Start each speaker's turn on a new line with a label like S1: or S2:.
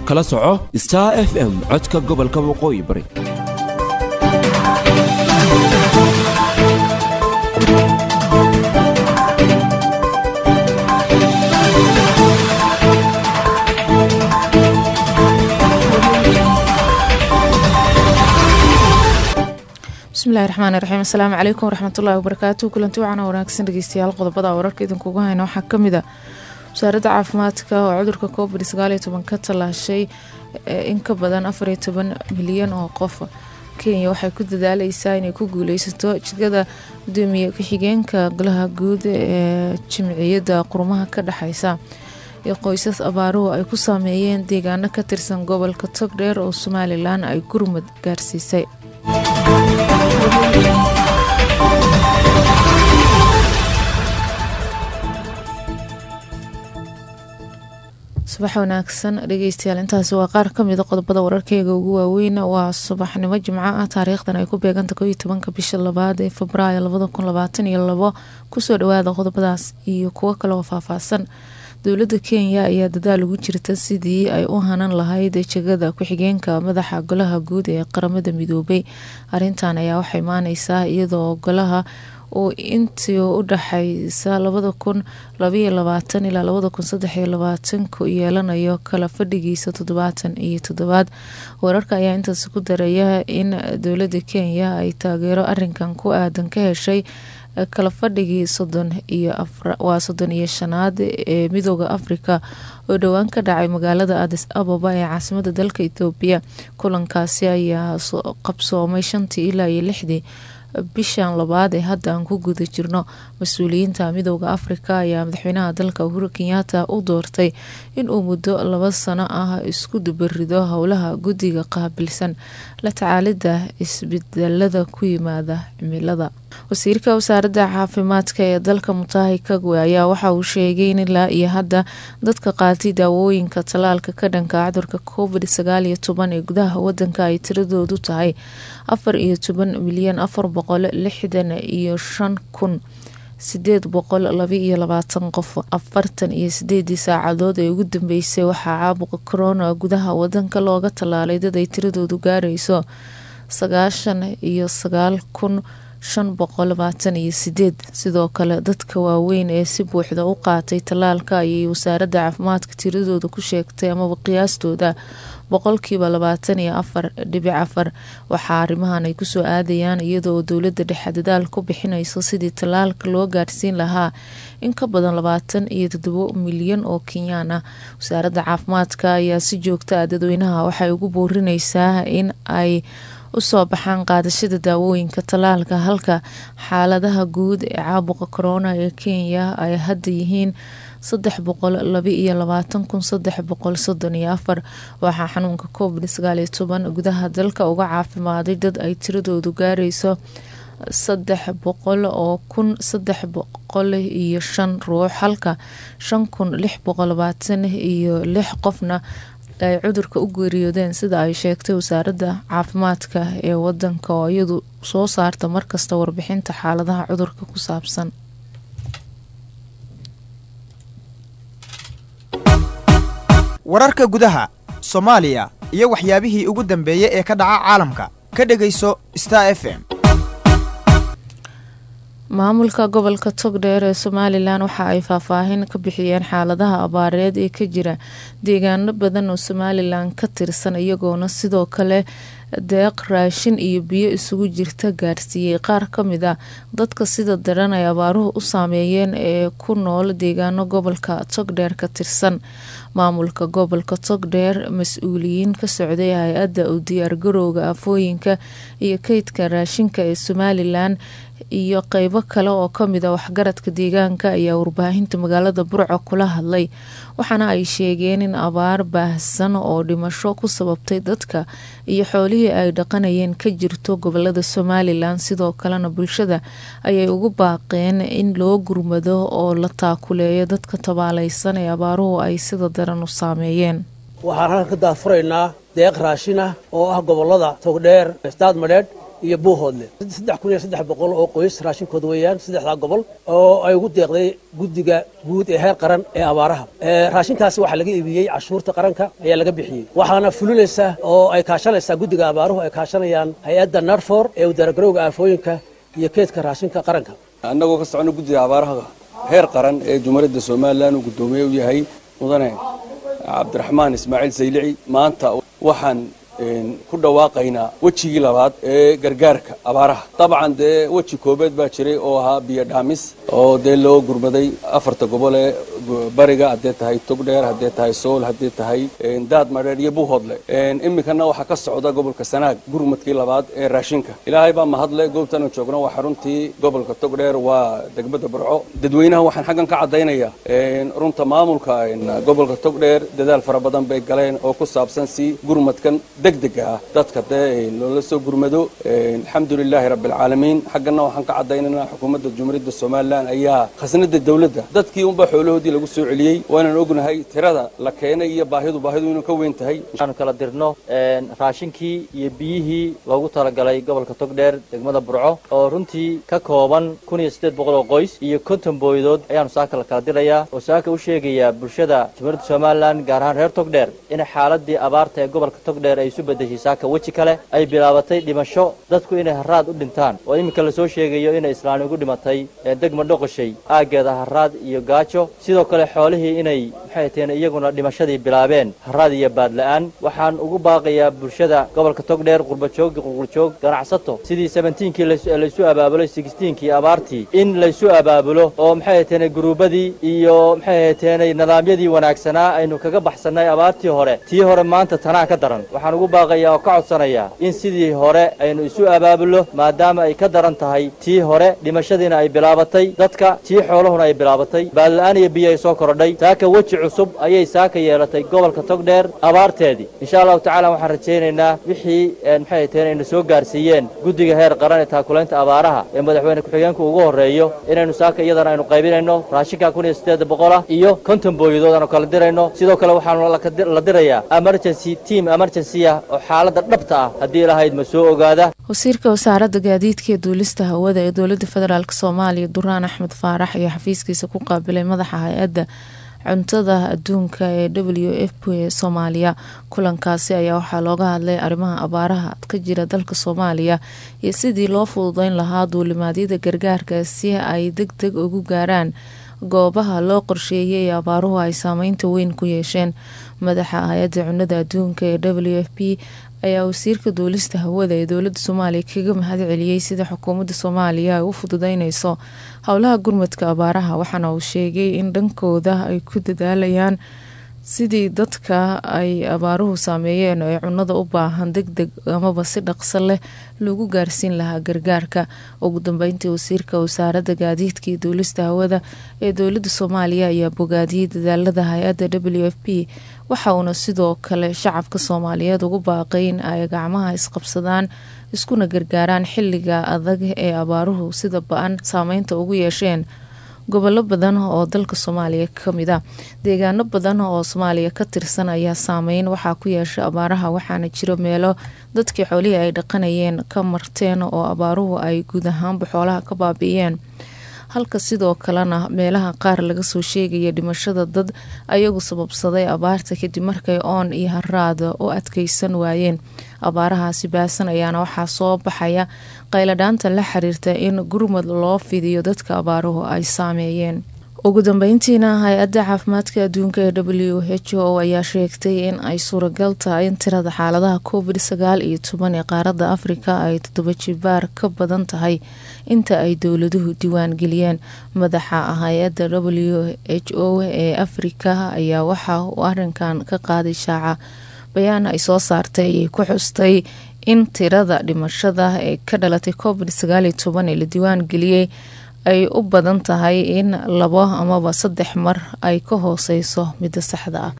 S1: kala soco star f m codka gobolka waqooyi bari
S2: bismillahi raxmaani raxiim asalaamu calaykum waraxmatullahi wabarakaatu kulanti wacana wanaagsan dhegeystayaal qodobada wararka idinkugu hayna waxaa kamid a wasaaradda caafimaadka oo cudurka covid sagaaliyo toban ka tallaashay in ka badan afariyo toban milyan oo qof kenya waxay ku dadaaleysaa inay ku guuleysato jigada gudoomiye ku-xigeenka golaha guud ee jimciyadda qurumaha ka dhexeysa ee qoysas abaaruhu ay ku saameeyeen deegaano ka tirsan gobolka togdheer oo somalilan ay gurmud gaarsiisay subax wanaagsan dhegeystayaal intaasi waa qaar kamida qodobada wararkeyga ugu waaweyn waa subaxnimo jimco ah taariikhdan ay ku beeganta ko iyo tobanka bisha labaad ee febraayo labada kun labaatan iyo labo kusoo dhawaada qodobadaas iyo kuwo kale oo faahfaahsan dowladda kenya ayaa dadaal ugu jirta sidii ay u hanan lahayd jegada ku-xigeenka madaxa golaha guud ee qaramada midoobay arintan ayaa waxaa imaaneysaa iyadoo golaha uu intii u dhaxeysa labada kun labaiyo labaatan ilaa labada kun saddexiyo labaatanku yeelanayo kala fadhigiisa toddobaatan iyo toddobaad wararka ayaa intaasi ku daraya in dowladda kenya ay taageero arinkan ku aadan ka heshay kala fadhigii sodon iyo waa soddon iyo shanaad ee midooda afrika oo dhowaan ka dhacay magaalada adis ababa ee caasimada dalka ethoobiya kulankaasi ayaa qabsoomay shantii ilaa iyo lixdii bishan labaad ee hadda aan ku guda jirno mas-uuliyiinta midooda afrika ayaa madaxweynaha dalka uhuru kenyaata u doortay inuu muddo laba sano ah isku dubarido howlaha guddiga qaabilsan la tacaalida isbedelada ku yimaada cimilada wasiirka wasaaradda caafimaadka ee dalka mutahi kagwe ayaa waxa uu sheegay in ilaa iyo hadda dadka qaatay daawooyinka tallaalka ka dhanka cudurka covid sagaal iyo toban ee gudaha wadanka ay tiradoodu tahay afar iyo toban milyan afar boqol lixdan iyo shan kun sideed boqol laba iyo labaatan qof afartan iyo sideedii saacadood ee ugu dambeysay waxaa caabuqa corona gudaha wadanka looga tallaalay dad ay tiradoodu gaarayso sagaashan iyo sagaal kun shan boqol labaatan iyo sideed sidoo kale dadka waaweyn ee si buuxda u qaatay tallaalka ayay wasaaradda caafimaadka tiradooda ku sheegtay amaba qiyaastooda boqolkiiba labaatan iyo afar dhibic afar waxaa arrimahan ay kusoo aadayaan iyadoo dowladda dhexe dadaal ku bixinayso sidii tallaalka loo gaarsiin lahaa in ka badan labaatan iyo toddobo milyan oo kenyaan ah wasaaradda caafimaadka ayaa si joogta ah dadweynaha waxay ugu boorineysaa in ay usoo baxaan qaadashada daawooyinka tallaalka halka xaaladaha guud ee caabuqa corona ee kenya ay hadda yihiin saddex boqol laba iyo labaatan kun saddex boqol soddon iyo afar waxaa xanuunka covid sagaal iyo toban gudaha dalka uga caafimaaday dad ay tiradoodu gaarayso saddex boqol oo kun saddex boqol iyo shan ruux halka shan kun lix boqol labaatan iyo lix qofna ay cudurka u geeriyoodeen sida ay sheegtay wasaaradda caafimaadka ee wadanka oo iyadu soo saarta markasta warbixinta xaaladaha cudurka ku saabsan
S3: wararka gudaha soomaaliya iyo waxyaabihii ugu dambeeyey ee ka dhaca caalamka ka dhegayso star f m
S2: maamulka gobolka togdheer ee somalilan waxa ay faahfaahin ka bixiyeen xaaladaha abaareed ee ka jira deegaano badan oo somalilan ka tirsan iyagoona sidoo kale deeq raashin iyo biyo isugu jirta gaarsiiyey qaar kamid a dadka sida daran ay abaaruhu u saameeyeen ee ku nool deegaano gobolka togdheer ka tirsan maamulka gobolka togdheer mas-uuliyiin ka socday hay-adda u diyaargarowga afooyinka iyo keydka raashinka ee somalilan iyo qeybo kale oo kamid a waxgaradka deegaanka ayaa warbaahinta magaalada burco kula hadlay waxaana ay sheegeen in abaar baahsan oo dhimasho ku sababtay dadka iyo xoolihii ay dhaqanayeen ka jirto gobolada somalilan sidoo kalena bulshada ayay ugu baaqeen in loo gurmado oo la taakuleeyo dadka tabaaleysan ee abaaruhu ay sida daran u saameeyeen
S4: waxaan halkan ka daafuraynaa deeq raashin ah oo ah gobolada togdheer staad madheedh iyo buuhoodle saddex kun iyo saddex boqol oo qoys raashinkooda weeyaan saddexdaa gobol oo ay ugu deeqday guddiga guud ee heer qaran ee abaaraha raashinkaasi waxaa laga iibiyey cashuurta qaranka ayaa laga bixiyey waxaana fulinaysa oo ay kaashanaysaa guddiga abaaruhu ay kaashanayaan hay-adda narfor ee udaaragarowga aafooyinka iyo keedka raashinka qaranka
S5: annagoo ka socono guddiga abaaraha heer qaran ee jumhuuriyadda somalilan uu guddoomiye u yahay mudane cabdiraxmaan ismaaciil saylici maanta waxaan ku dhawaaqaynaa wejigii labaad ee gargaarka abaaraha dabcan dee weji koobeed baa jiray oo ahaa biyo dhaamis oo dee loo gurmaday afarta gobol ee bariga haddee tahay togdheer haddee tahay sool haddee tahay daad madheer iyo buuhoodle iminkana waxaa ka socda gobolka sanaag gurmadkii labaad ee raashinka ilaahay baa mahadle goobtanu joogno waa xaruntii gobolka togdheer waa degmada burco dadweynaha waxaan xaggan ka caddaynayaa runta maamulka gobolka togdheer dadaal fara badan bay galeen oo ku saabsan si gurmadkan degdega ah dadka dee loola soo gurmado alxamdu lilaahi rabbi alcaalamiin xaggana waxaan ka caddaynaynaa xukuumadda jumhuuriyadda somalilan ayaa khasnada dowladda dadkii unbaa xoolahoodii lagu soo celiyey waanaan ognahay tirada la keenay iyo baahidu baahidu inuu ka weyn tahay
S6: waxaanu kala dirno raashinkii iyo biyihii loogu talagalay gobolka togdheer degmada burco oo runtii ka kooban kun iyo siddeed boqol oo qoys iyo konton booydood ayaanu saaka la kala dirayaa oo saaka u sheegayaa bulshada jumhuuriyadda somalilan gaar ahaan reer togdheer in xaaladii abaarta ee gobolka togdheer ay isu bedeshay saaka weji kale ay bilaabatay dhimasho dadku inay haraad u dhintaan oo iminka lasoo sheegayo inay islaani ugu dhimatay degma dhoqoshay aaggeeda haraad iyo gaajo sidoo kale xoolihii inay maxay taheen iyaguna dhimashadii bilaabeen haraad iyo baadla-aan waxaan ugu baaqayaa bulshada gobolka togdheer qurbajoog qurqurjoog ganacsato sidii sebentiinkii laysu abaabulay sixtiinkii abaartii in laysu abaabulo oo maxay taheen guruubadii iyo maxay taheen nidaamyadii wanaagsanaa aynu kaga baxsannay abaartii hore tii hore maanta tanaa ka daran waxaan ugu baaqayaa oo ka codsanayaa in sidii hore aynu isu abaabulno maadaama ay ka daran tahay tii hore dhimashadiina ay bilaabatay dadka tii xoolahuna ay bilaabatay baadla-aan iyo biyo ay soo korodhay saaka weji cusub ayay saaka yeelatay gobolka togdheer abaarteedii insha allahu tacala waxaan rajaynaynaa wixii maxay taheen aynu soo gaarsiiyeen guddiga heer qaran ee taakulaynta abaaraha ee madaxweyne ku-xigeenku ugu horreeyo inaynu saaka iyadana aynu qaybinayno raashinka kun iyo siddeed boqolah iyo konton booyadood aanu kala dirayno sidoo kale waxaanu la dirayaa emergency team emergency ah oo xaaladda dhabta ah haddii lahayd ma soo ogaada
S2: wasiirka wasaaradda gaadiidka ee duulista hawada ee dowladda federaalk soomaaliya duraan axmed faarax ayaa xafiiskiisa ku qaabilay madaxa hay-adda cuntada adduunka ee w f p ee soomaaliya kulankaasi ayaa waxaa looga hadlay arrimaha abaaraha ka jira dalka soomaaliya iyo sidii loo fududeyn lahaa duulimaadyada gargaarka si ay deg deg ugu gaaraan goobaha loo qorsheeyay ee abaaruhu ay saameynta weyn ku yeesheen madaxa hay-adda cunada adduunka ee w f p ayaa wasiirka duulista hawada ee dowladda soomaaliya kaga mahad celiyey sida xukuumadda soomaaliya ay u fududeyneyso howlaha gurmadka abaaraha waxaana uu sheegay in dhankooda ay ku dadaalayaan sidii dadka ay abaaruhu saameeyeen ee cunada u baahan deg deg amaba si dhaqso leh lagu gaarsiin lahaa gargaarka ugu dambeyntii wasiirka wasaaradda gaadiidka iyo duulista hawada ee dowladda soomaaliya ayaa bogaadiyey dadaalada hay-adda w f p waxa uuna sidoo kale shacabka soomaaliyeed ugu baaqay in ay gacmaha isqabsadaan iskuna gargaaraan xiliga adag ee abaaruhu sida ba-an saameynta ugu yeesheen gobollo badan oo dalka soomaaliya kamid a deegaano badan oo soomaaliya ka tirsan ayaa saameyn waxaa ku yeeshay abaaraha waxaana jiro meelo dadkii xoolihii ay dhaqanayeen ka marteen oo abaaruhu ay guud ahaanba xoolaha ka baabi'iyeen halka sidoo kalena meelaha qaar laga soo sheegaya dhimashada dad ayagu sababsaday abaarta kadib markay oon iyo haraad u adkeysan waayeen abaarahaasi baasan ayaana waxaa soo baxaya qayladhaanta la xiriirta in gurmad loo fidiyo dadka abaaruhu ay saameeyeen ugu dambeyntiina hay-adda caafimaadka adduunka ee w h o ayaa sheegtay in ay suuragal tahay in tirada xaaladaha covid sagaal iyo toban ee qaaradda afrika ay toddoba jibaar ka badan tahay inta ay dowladuhu diiwaan geliyeen madaxa hay-adda w h o ee afrika ayaa waxa uu arinkan ka qaaday shaaca bayaan ay soo saartay ayay ku xustay in tirada dhimashada ee ka dhalatay covid sagaal iyo toban ee la diiwaan geliyey ay u badan tahay in labo amaba saddex mar ay ka hooseyso midda saxda ah